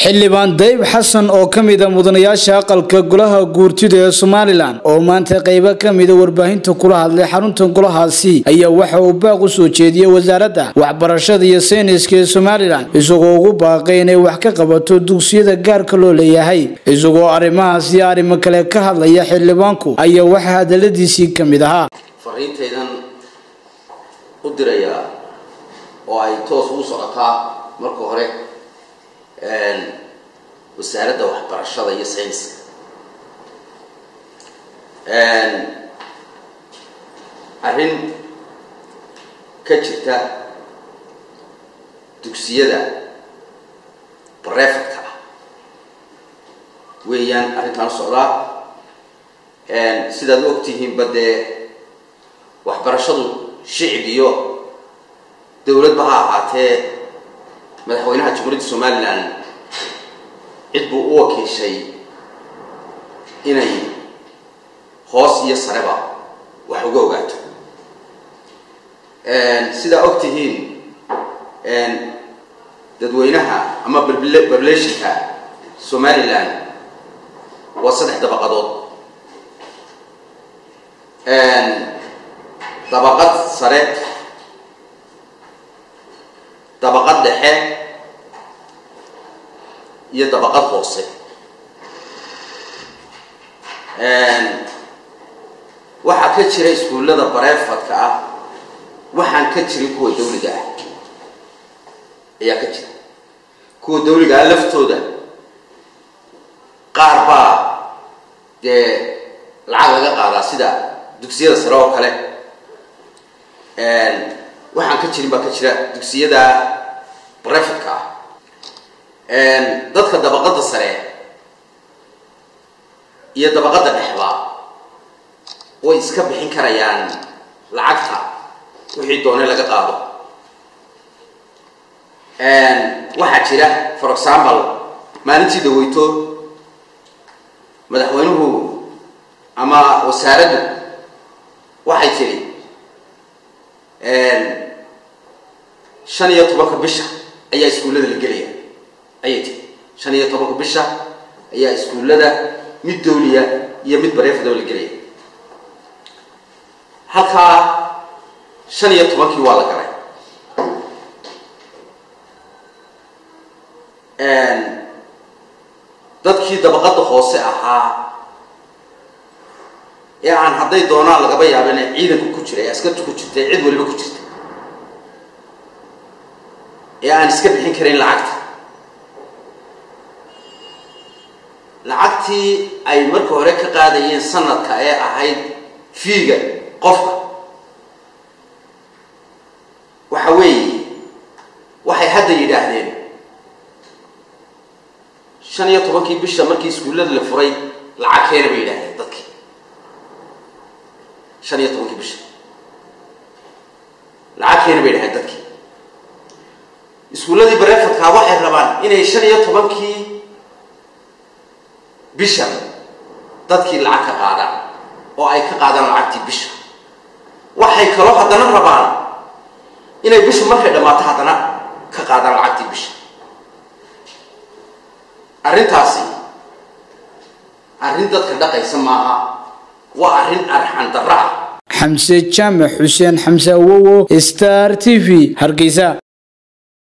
xildhibaan dayib xasan oo ka mida mudanayaasha aqalka golaha guurtida ee somalilan oo maanta qaybo ka mida warbaahinta kula hadlay xarunta golahaasi ayaa waxa uu baaq u soo jeediyey wasaaradda waxbarashada iyo sayniska ee somalilan isagoo ugu baaqay inay wax ka qabato dugsiyada gaarka loo leeyahay isagoo arrimahaas iyo arrimo kale ka hadlaya xildhibaanku ayaa waxaa hadaladiisii ka mid ahaa fariintaydan u dirayaa oo ay toos ugu socotaa marka hore wasaaradda waxbarashada iyo sayniska arrin ka jirta dugsiyada barefadka ah weeyaan arrintaan u socdaa sidaad u ogtihiinba dee waxbarashadu shicib iyo dowladba ha ahaatee madaxweynaha jamhuuriyadda somalilan cid buu u wakiishay inay hoos iyo sareba wax uga ogaato sidaa og tihiin dadweynaha ama bablationka somalilan waa saddex dabaqadood dabaqad sare dabaqad dhexe iyo dabaqad hoose waxaa ka jira iskuullada bareefadka ah waxaan ka jirin kuwa dawliga ah ayaa ka jira kuwa dawliga ah laftooda qaar baa dee lacag laga qaadaa sida dugsiyada sare oo kale waxaan ka jirin baa ka jira dugsiyada barefadka ah dadka dabaqadda sare iyo dabaqadda dhexba way iska bixin karayaan lacagta wixii doone laga qaado waxaa jira for example maalintii daweyto madaxweynuhu ama wasaaraddu waxay tiri shan iyo tobanka bisha ayaa iskuullada la gelaya ayay tiri shan iyo tobanka bisha ayaa iskuullada mid dawliya iyo mid bareefadoo la gelaya halkaa shan iyo tobankii waa la galay dadkii dabaqadda hoose ahaa ee aan hadday doonaan lagaba yaabin ee ciidanku ku jiray askartu ku jirtay cid waliba ku jirta ee aan iska bixin karin lacagta lacagtii ay marka hore ka qaadayeen sanadka ee ahayd fiiga qofka waxa weeye waxay hadda yidhaahdeen shan iyo tobankii bisha markii iskuullada la furay lacag keena bay yidhahdeen dadkii shan iyo tobankii bisha lacag keena bay yidhahdeen dadkii iskuulladii barefadkaa waxay rabaan inay shan iyo tobankii bisha dadkii lacag ka qaadaan oo ay ka qaadaan lacagtii bisha waxay kaloo haddana rabaan inay bishu markay dhammaato haddana ka qaadaan lacagtii bisha arrintaasi arrin dadka dhaqaysa maaha waa arrin arxan darra ah xamse jaamac xuseen xamse awowo star t v hargeysa